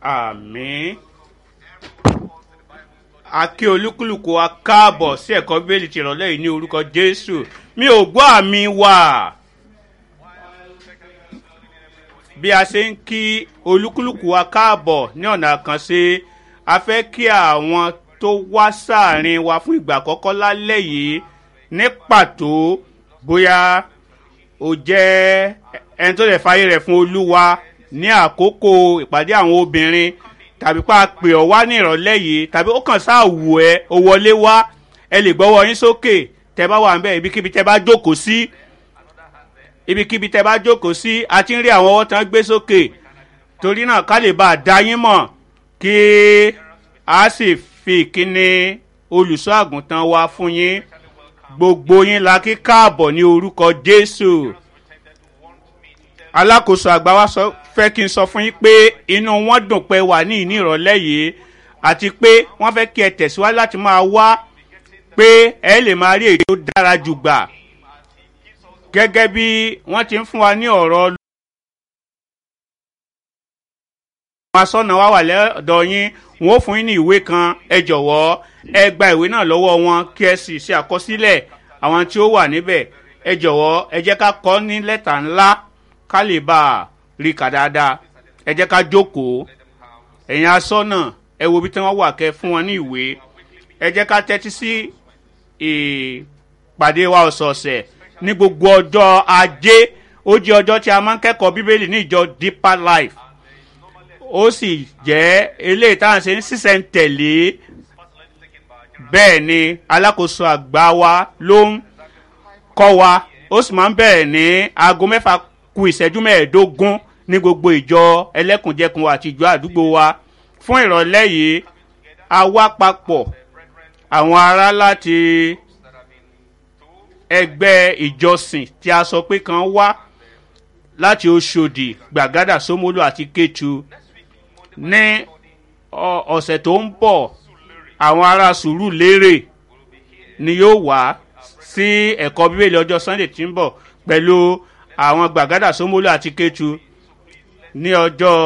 àmín akí olúkúlùkù wa káàbọ̀ sí ẹ̀kọ́ bíbélì ti ìrọ̀lẹ́ yìí ní orúkọ jésù mi ò gbọ́ àmì wà bí a ṣe ń kí olúkúlùkù wa káàbọ̀ ní ọ̀nà àkànṣe a fẹ́ kí àwọn tó wá sáàrin wa fún ìgbà àkọ́kọ́ lálẹ́ yìí ní pàtó bóyá o jẹ́ ẹni tó lè fàyè rẹ̀ fún olúwa ní àkókò ìpàdé àwọn obìnrin tàbí pa pè ọ́ wá ní ìrọ̀lẹ́ yìí tàbí ó kàn sáà wù ẹ́ o wọlé wá ẹ lè gbọ́wọ́ yín sókè tẹ bá wà ń bẹ́ ibikíbi tẹ bá jókòó sí ibikíbi tẹ bá jókòó sí a ti ń rí àwọn ọwọ́ tán gbé sókè torí náà ká lè bá a dá yín mọ̀ kí a sì fi ìkíni olùṣọ́ àgùntàn wa fún yín gbogbo yín la kí káàbọ̀ ní orúkọ jésù alákòóso àgbà wa sọ fẹ́ kí n sọ fún yín pé inú wọn dùn pé wà ní ìní ìrọ̀lẹ́ yìí àti pé wọ́n fẹ́ kí ẹ tẹ̀síwájú láti máa wá pé ẹ lè máa rí èyí tó dára jù gbà gẹ́gẹ́ bí wọ́n ti ń fún wa ní ọ̀rọ̀ àwọn asọ́nà wa wà lọ́dọ̀ yín wọ́n ó fún yín ní ìwé kan ẹ jọ̀wọ́ ẹ gba ìwé náà lọ́wọ́ wọn kí ẹ sì ṣe àkọsílẹ̀ àwọn tí ó wà níbẹ̀ ẹ jọ̀wọ́ ẹ jẹ́ ká kọ́ ní lẹ́tà ńlá ká lè bá a rí kà dáadáa ẹ jẹ́ ká jókòó ẹ̀yin asọ́nà ẹ wo ibi tí wọ́n wà kẹ́ fún wọn ní ìwé ẹ jẹ́ ká tẹ́tí sí ìpàdé wa ọ̀sọ̀ọ̀sẹ̀ ní gbogbo ọjọ́ ajé ó jẹ́ ọjọ́ tí a máa ń kẹ́kọ̀ọ́ bíbélì ní ìjọ deeper life ó sì jẹ́ eléyìí táwọn ṣe ń ṣiṣẹ́ ń tẹ̀lé bẹ́ẹ̀ ni alákòóso àgbà wa ló ń kọ́ wa ó sì máa ń bẹ̀rẹ̀ ní aago mẹ́fà ku ìṣẹ́jú mẹ́ẹ̀ẹ́dógún ní gbogbo ìjọ ẹlẹ́kùnjẹkùn àti ìjọ àdúgbò wa fún ìrọ̀lẹ́ yìí a wá papọ̀ àwọn ará láti ẹgbẹ́ ìjọsìn tí a sọ pé kan wá láti oṣòdì gbàgádà sómólú àti kétu ní ọ̀sẹ̀ tó ń bọ̀ àwọn ará sùúrù lérè ni yóò wá sí ẹ̀kọ́ bíbélì ọjọ́ sunday tí ń bọ̀ pẹ̀lú àwọn gbàgádà sómólú àti kétu ní ọjọ́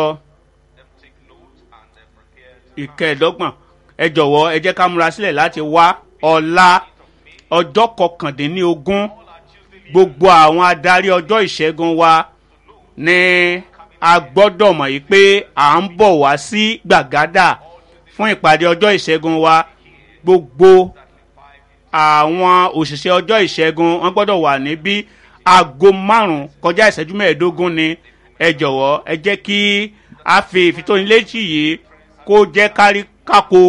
ìkẹẹ̀dọ́gbọ̀n ẹ jọ̀wọ́ ẹ jẹ́ ká múra sílẹ̀ láti wá ọ̀la ọjọ́ kọkàndínlógún gbogbo àwọn adarí ọjọ́ ìṣẹ́gun wa ní a gbọ́dọ̀ mọ̀ yìí pé à ń bọ̀ wá sí gbàgádà fún ìpàdé ọjọ́ ìṣẹ́gun wa gbogbo àwọn òṣìṣẹ́ ọjọ́ ìṣẹ́gun wọ́n gbọ́dọ̀ wà níbí aago márùn-ún kọjá ìṣẹ́jú mẹ́ẹ̀ẹ́dógún ni ẹ jọ̀wọ́ ẹ jẹ́ kí a fi ìfitónilétí yìí kó jẹ́ kárí kákó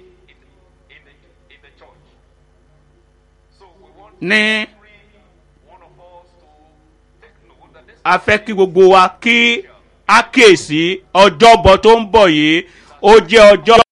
ní a fẹ́ kí gbogbo wa kí a kíyèsí ọjọ́bọ tó ń bọ̀ yìí ó jẹ́ ọjọ́.